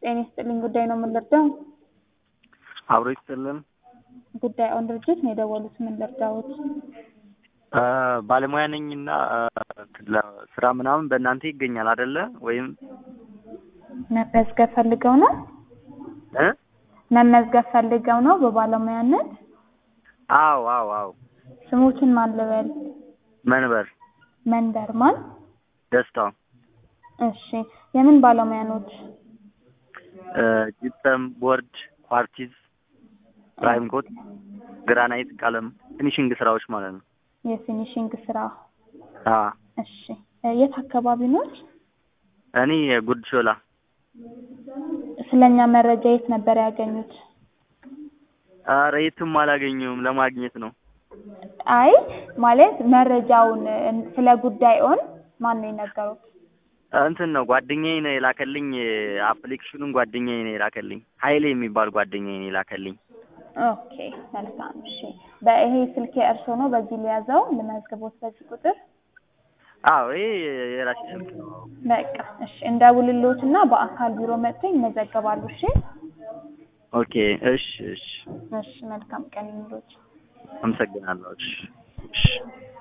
ጤና ይስጥልኝ ጉዳይ ነው የምንረዳው? አብሮ ይስጥልን። ጉዳይ ኦን ድርጅት ነው የደወሉት። ምን ልርዳዎት? ባለሙያ ነኝና ስራ ምናምን በእናንተ ይገኛል አይደለ? ወይም መመዝገብ ፈልገው ነው? እ መመዝገብ ፈልገው ነው በባለሙያነት? አዎ አዎ አዎ። ስሞትን ማን ልበል? መንበር መንበር ማን? ደስታው እሺ የምን ባለሙያ ኖት? ጂፕሰም፣ ቦርድ፣ ኳርቲዝ፣ ፕራይም ኮት፣ ግራናይት፣ ቀለም ፊኒሽንግ ስራዎች ማለት ነው። የፊኒሽንግ ስራ። አ እሺ የት አካባቢ ኖት? እኔ ጉድ ሾላ ስለኛ መረጃ የት ነበር ያገኙት? ኧረ የትም አላገኘሁም ለማግኘት ነው። አይ ማለት መረጃውን ስለ ጉዳይዎን ማን ነው የነገሩት? እንትን ነው ጓደኛዬ ነው የላከልኝ። አፕሊኬሽኑን ጓደኛዬ ነው የላከልኝ። ሀይሌ የሚባል ጓደኛዬ ነው የላከልኝ። ኦኬ መልካም። እሺ በይሄ ስልክ የእርሶ ነው? በዚህ ሊያዘው ልመዝግቦት በዚህ ቁጥር? አዎ ይሄ የራሴ ስልክ ነው። በቃ እሺ እንደውልሎትና በአካል ቢሮ መጥተው ይመዘገባሉ። እሺ ኦኬ እሺ እሺ እሺ መልካም ቀን ይኑሮት። አመሰግናለሁ። እሺ እሺ